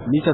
mita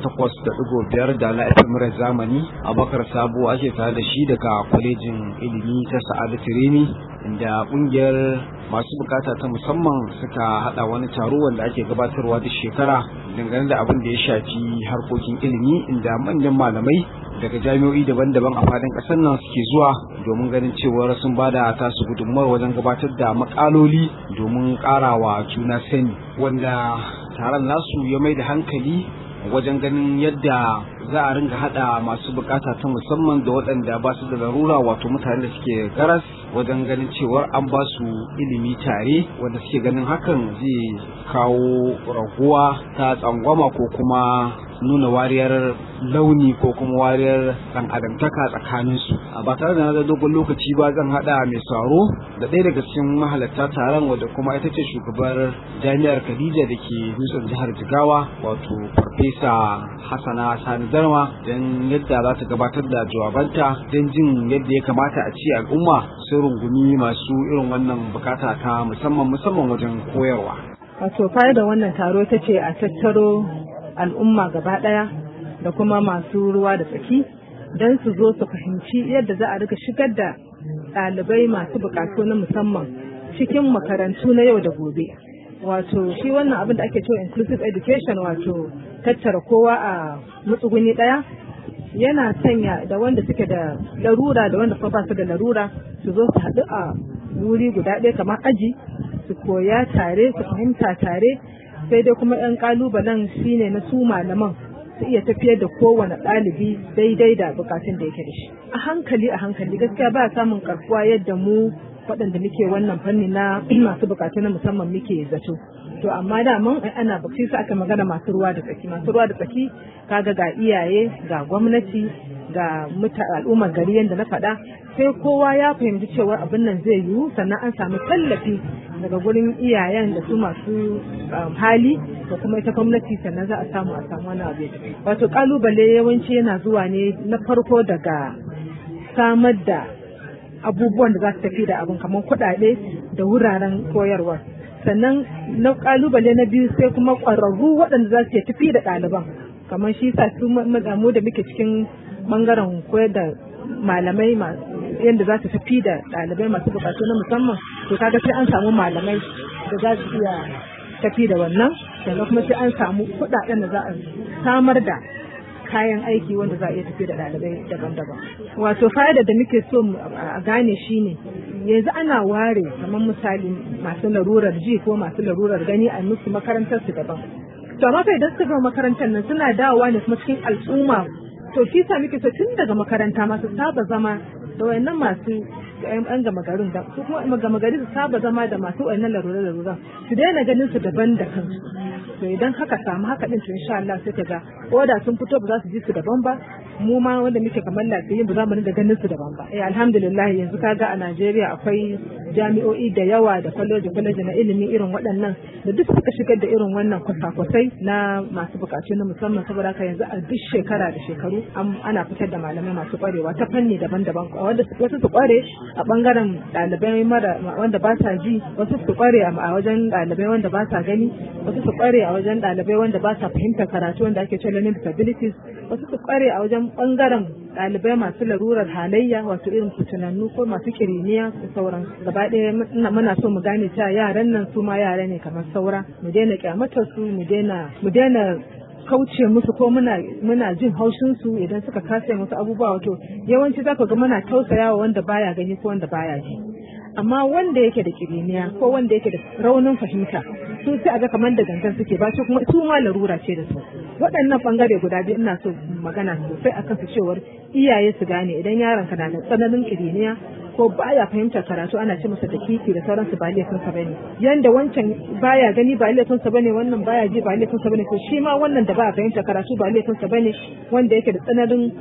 88.5 da na FM zamani Abakar Sabo ake tare da shi daga kwalejin ilimi ta Sa'adatu Remi inda kungiyar masu bukata ta musamman suka hada wani taro wanda ake gabatarwa duk shekara dangane da abin da ya shafi harkokin ilimi inda manyan malamai daga jami'o'i daban-daban a fadin kasar nan suke zuwa domin ganin cewar sun bada tasu gudunmawar wajen gabatar da makaloli domin karawa juna sani wanda taron nasu ya mai da hankali wajen ganin yadda za a ringa hada masu bukata ta musamman da waɗanda ba su da larura wato mutane da suke garas wajen ganin cewar an ba su ilimi tare wanda suke ganin hakan zai kawo raguwa ta tsangwama ko kuma nuna wariyar launi ko kuma wariyar ɗan adamtaka tsakanin su a ba tare da na dogon lokaci ba zan hada mai tsaro da ɗaya daga cikin mahalarta taron wadda kuma ita ce shugabar jami'ar Khadija da ke dutsen jihar Jigawa wato farfesa Hassana Sani Darma don yadda za ta gabatar da jawabanta don jin yadda ya kamata a ce al'umma sun rungumi masu irin wannan bukata ta musamman musamman wajen koyarwa. Wato da wannan taro ta ce a tattaro al'umma gaba ɗaya da kuma masu ruwa da tsaki don su zo su fahimci yadda za a rika shigar da ɗalibai masu bukatu na musamman cikin makarantu na yau da gobe. Wato shi wannan abin da ake cewa inclusive education wato tattara kowa a matsuguni ɗaya yana sanya da wanda suke da larura da wanda kuma ba su da larura su zo su haɗu a wuri guda ɗaya kamar aji su koya tare su fahimta tare sai dai kuma 'yan kalubalen shine na su malaman su iya tafiyar da kowane ɗalibi daidai da bukatun da yake da shi a hankali a hankali gaskiya ba samun karfuwa yadda mu waɗanda muke wannan fanni na masu bukatu na musamman muke zato to amma da mun ana bakci su aka magana masu ruwa da tsaki masu ruwa da tsaki kaga ga iyaye ga gwamnati ga al'ummar gari yadda na faɗa sai kowa ya fahimci cewa abin nan zai yiwu sannan an samu tallafi daga gurin iyayen da su masu hali da kuma ita gwamnati sannan za a samu a samu wani abu wato kalubale yawanci yana zuwa ne na farko daga samar da abubuwan da za su tafi da abin kamar kuɗaɗe da wuraren koyarwa sannan na kalubale na biyu sai kuma ƙwararru waɗanda za su tafi da ɗaliban kamar shi sa su mu da muke cikin bangaren koyar da malamai yadda za su tafi da ɗalibai masu bukatu na musamman to kaga sai an samu malamai da za su iya tafi da wannan sannan kuma sai an samu kuɗaɗen da za a samar da kayan aiki wanda za a iya tafi da ɗalibai daban-daban wato fa'ida da muke so a gane shine yanzu ana ware kamar misali masu larurar ji ko masu larurar gani a musu makarantar su daban to amma fa idan suka gama makarantar nan suna dawowa ne kuma cikin al'umma to shi sa muke so tun daga makaranta masu saba zama da wayannan masu yan gama garin da su kuma gama gari su saba zama da masu wayannan larura larura su daina ganin su daban da kansu to idan haka samu haka din to insha Allah sai ka ga oda sun fito ba za su ji su daban ba mu ma wanda muke kamar lafiyin ba za mu dinga ganin su daban ba eh alhamdulillah yanzu kaga a Najeriya akwai jami'o'i da yawa da kwaleji kwaleji na ilimi irin waɗannan da duk suka shigar da irin wannan kwasa-kwasai na masu bukatu na musamman saboda haka yanzu a duk shekara da shekaru ana fitar da malamai masu kwarewa ta fanni daban-daban wanda wasu su kware a bangaren ɗalibai mara wanda ba sa ji wasu su kware a wajen ɗalibai wanda ba sa gani wasu su kware a wajen ɗalibai wanda ba sa fahimtar karatu wanda ake cewa learning disabilities wasu su kware a wajen bangaren ɗalibai masu larurar halayya wato irin fitinannu ko masu kiriniya da sauran gaba ɗaya muna so mu gane cewa yaran nan su ma yara ne kamar saura mu daina kyamatar su mu daina mu daina kauce musu ko muna muna jin haushin su idan suka kasa musu abubuwa wato yawanci zaka ga muna tausayawa wanda baya gani ko wanda baya ji amma wanda yake da kiriniya ko wanda yake da raunin fahimta su sai aga kamar da gangan suke ba su kuma su ma larura ce da su waɗannan bangare guda biyu ina so magana sosai akan su cewar iyaye su gane idan yaron ka na da tsananin kiriniya ko baya fahimtar karatu ana ce masa da kiki da sauransu ba laifin sa bane yanda wancan baya gani ba laifin sa bane wannan baya ji ba laifin sa bane to shi ma wannan da baya fahimtar karatu ba laifin sa bane wanda yake da tsananin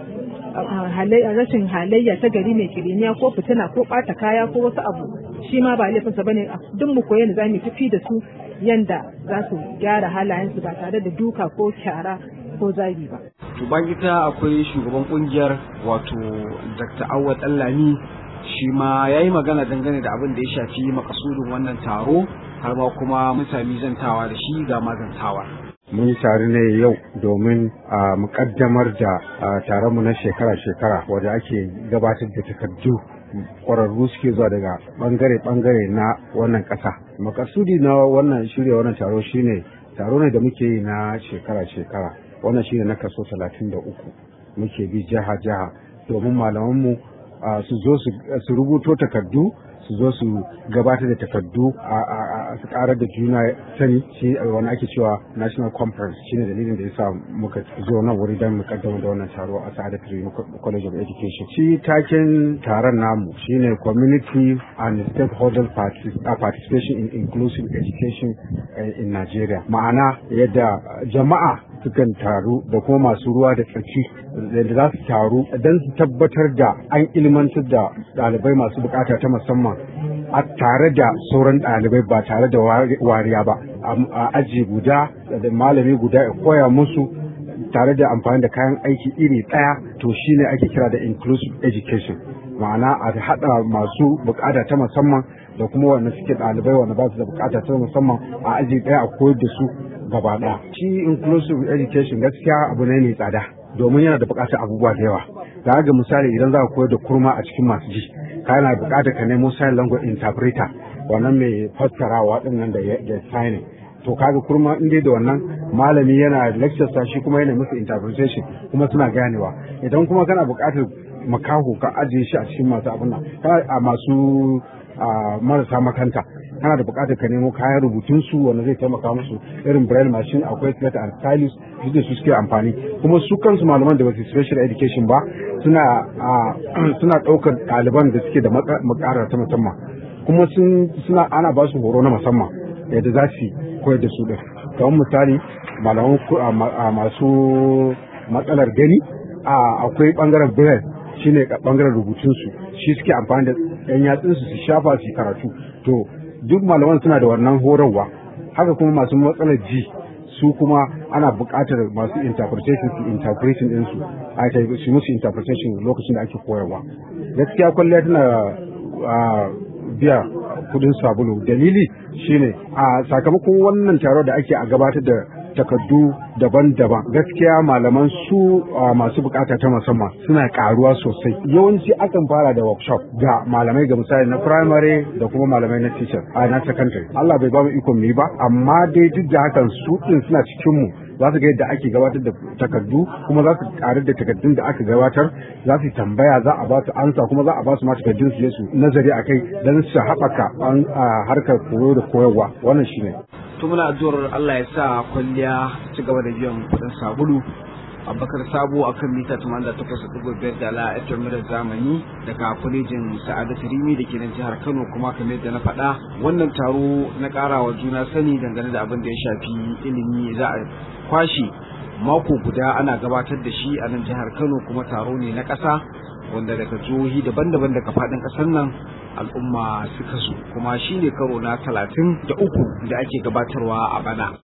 rashin halayya ta gari mai kiriniya ko fitina ko ɓata kaya ko wasu abu shi ma ba laifinsa bane duk mu koyi za mu tafi da su yanda za su gyara halayensu ba tare da duka ko kyara ko zagi ba. To ita akwai shugaban kungiyar wato Dr. Awad Allami shi ma ya yi magana dangane da abin da ya shafi makasudin wannan taro har ma kuma mutane zantawa da shi ga mazantawa. mun yi tare ne yau domin a mukaddamar da taronmu na shekara-shekara wadda ake gabatar da takardu kwararru suke zuwa daga bangare-bangare na wannan ƙasa. makasudi na wannan shirya wannan taro shine taro ne da muke yi na shekara-shekara wannan shine na kaso talatin da uku muke bi jiha-jiha domin malamanmu su zo su rubuto takardu su zo su gabatar da takardu a su karar da juna sani shi wani ake cewa national conference shine dalilin da yasa muka zo nan wuri don mu kaddama da wannan taro a Sa'adat College of Education shi taken taron namu shine community and stakeholder participation in inclusive education in Nigeria ma'ana yadda jama'a sukan taru da kuma masu ruwa da tsaki da za su taru don su tabbatar da an ilmantar da ɗalibai masu bukata ta musamman a tare da sauran ɗalibai ba tare da wariya ba a aji guda da malami guda ya koya musu tare da amfani da kayan aiki iri ɗaya to shine ake kira da inclusive education ma'ana a haɗa masu bukata ta musamman da kuma wanda suke ɗalibai wanda ba su da bukata ta musamman a aji ɗaya a koyar da su gaba ɗaya shi inclusive education gaskiya abu ne mai tsada domin yana da bukatar abubuwa da yawa da ga misali idan za ka koyar da kurma a cikin masu ji ka yana bukatar ka nemo sign language interpreter wannan mai fassarawa din nan da da signing to kaga kurma in dai da wannan malami yana lecture sa shi kuma yana musu interpretation kuma suna ganewa idan kuma kana bukatar makaho ka ajiye shi a cikin masu abin nan a masu marasa makanta kana da bukatar ka nemo kayan rubutun su wanda zai taimaka musu irin braille machine akwai slate and stylus duk da su suke amfani kuma su kansu malaman da basu special education ba suna suna daukar ɗaliban da suke da makara ta musamman kuma suna ana ba su horo na musamman yadda za su koyar da su din kamar misali malaman masu matsalar gani akwai bangaren braille shine bangaren rubutunsu shi suke amfani da yan yatsunsu su shafa su karatu to duk malaman suna da wannan horarwa haka kuma masu matsalar ji su kuma ana buƙatar masu interpretation su interpretation ɗinsu a ta su musu interpretation lokacin da ake koyarwa gaskiya kwalliya tana biya kudin sabulu dalili shine a sakamakon wannan taro da ake a gabatar da takardu daban-daban gaskiya malaman su masu bukata ta musamman suna karuwa sosai yawanci akan fara da workshop ga malamai ga misali na primary da kuma malamai na teacher a na secondary Allah bai ba mu ikon mu ba amma dai duk da hakan su din suna cikin mu za su ga yadda ake gabatar da takardu kuma za su karu da takardun da aka gabatar za su tambaya za a ba su ansa kuma za a ba su ma takardun su su nazari akai don su haɓaka harkar koyo da koyarwa wannan shine to muna addu'ar Allah ya sa kwalliya ci gaba da biyan kuɗin sabulu abubakar sabo a kan mita 88.5 da la FM da zamani daga kwalejin sa'adatu rimi da ke nan jihar kano kuma kamar yadda na faɗa wannan taro na ƙarawa juna sani dangane da abin da ya shafi ilimi za a kwashe mako guda ana gabatar da shi a nan jihar kano kuma taro ne na ƙasa wanda daga jihohi daban-daban daga faɗin ƙasar nan al'umma suka zo kuma shi ne karo na talatin da uku da ake gabatarwa a bana